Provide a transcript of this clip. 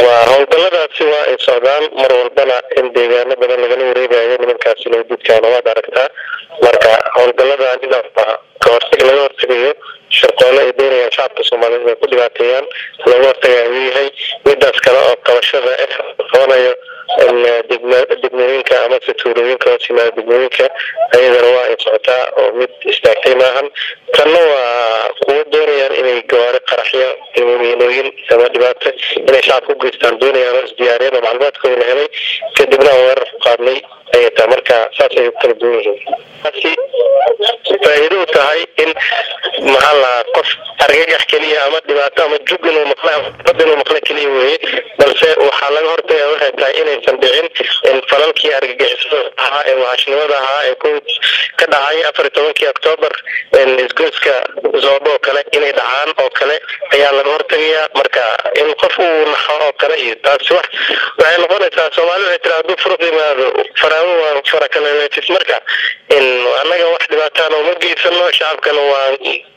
waa howlgalladaasi waa ay socdaan mar walbana in deegaano badan lagala wareegayo nimankaasi lowdidkaana waad aragtaa marka howlgalladanina waa kahortag laga hortegayo shirqoole ay doonayaan shacabka soomaaliyeed ay ku dhibaateeyaan laga hortagaya uu yahay midaas kale oo qabashada eh qabanayo degmooyinka amase tuulooyinka hoos yimaada degmooyinka ayadana waa ay socotaa oo mid istaagtay maahan tanna waa kuwo doonayaan inay gawaari qaraxyo miinooyin ama dhibaato inay shacabka u geystaan doonayaan oo isdiyaariyeen oo macluumaadkooda la helay kadibna aan weerar ku qaadnay ayay tahay marka saas ay u kala duwan yihiin faa'iido u tahay in maxaa lahaa qof argagax keliya ama dhibaato ama jug inuu maqla bad inuu maqla keliya weeye balse waxaa laga hortagaya waxay tahay inaysan dhicin in falalkii argagixisada ahaa ee wahashnimada ahaa ee ku ka dhacay afar iyo tobankii octoobar isgoyska zoobo oo kale inay dhacaan oo kale ayaa laga hortagayaa marka in qof uu naxo oo kale iyo taasi wax waxay noqonaysaa soomaali waxay tira hadduu furuq yimaado faraawo waa farakaleeletis marka in annaga wax dhibaataana uma geysano shacabkana waa